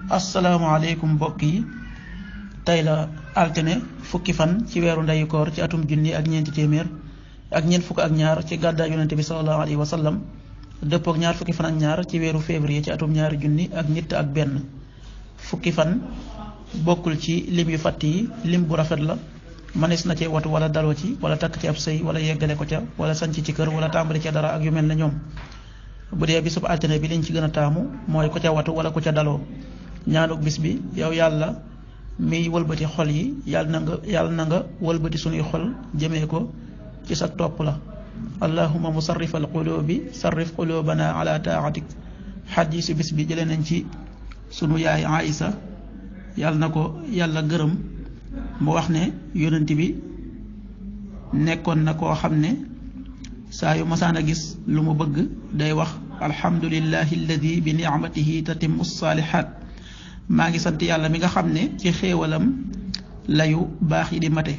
asalaamaaleykum mbokk yi tey la altine fukki fan ci weeru ndeyu koor ci atum junni ak ñeenti téeméer ak ñeent fukk ak ñaar ci gàddaay yonente bi sallallahu alayhi wa sallam dëppook ñaar fukki fan ak ñaar ci weeru février ci atum ñaari junni ak ñett ak benn fukki fan bokkul ci lim yu fàtt yi lim bu rafet la manis na cee watu wala daloo ci wala takk ci ab sëy wala yeggale ko ca wala sanc ci kër wala tàmbali ca dara ak yu mel ne ñoom bu dee bisub altine bi liñ ci gën a taamu mooy ku ca watu wala ku ca daloo ñaanuk bis bi yow yàlla miy wëlbati xol yi yàlla na nga yàlla na nga wëlbati sunuy xol jëmee ko ci sa topp la allahuma musarrif al qulubi sarrif qulubana ala taatik xadiisu bis bi jëlee nañ ci sunu yaay Aïsa yàlla na ko yàlla gërëm mu wax ne yonent bi nekkoon na koo xam ne saa yu masaan a gis lu mu bëgg day wax alhamdulillahi alladi bi nicmatihi tatimmu saalihaat maa ngi sant yàlla mi nga xam ne ci xéewalam layu baax yi di mate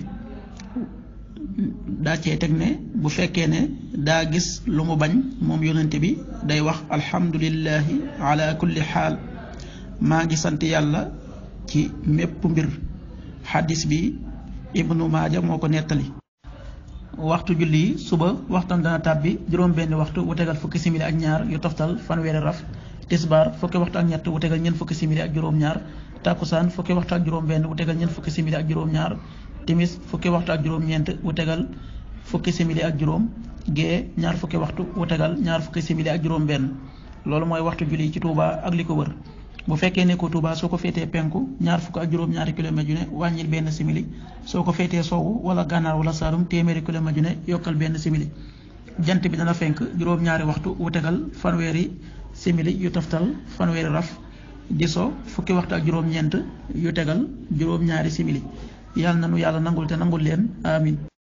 daa cee teg ne bu fekkee ne daa gis lu mu bañ moom yonent bi day wax alhamdulillahi ala kulli xaal maa ngi sant yàlla ci mépp mbir xaddis bi ibnu maaja moo ko nettali waxtu julli yi suba waxtam dana tàbbi juróom benn waxtu wu tegal fukki simili ak ñaar yu toftal fanweeri raf tisbaar fukki waxtu ak ñett wu tegal ñeent fukki simili ak juróom-ñaar takkusaan fukki waxtu ak juróom-benn wu tegal ñeent fukki simili ak juróom-ñaar timis fukki waxtu ak juróom-ñeent wu tegal fukki simili ak juróom gée ñaar fukki waxtu wu tegal ñaar fukki simili ak juróom-benn loolu mooy waxtu julli ci Touba ak li ko wër bu fekkee ne ko Touba soo ko féetee penku ñaar fukk ak juróom-ñaari kilomètre yu ne wàññil benn simili soo ko féetee sowwu wala gànnaar wala saalum téeméeri kilomètre yu ne yokkal benn simili jant bi dana fenk juróom-ñaari waxtu wu tegal fanweeri simili yu toftal fanweeri raf di so fukki waxtu ak juróom-ñeent yu tegal juróom-ñaari simili yàlla na nu yàlla nangul te nangul leen amin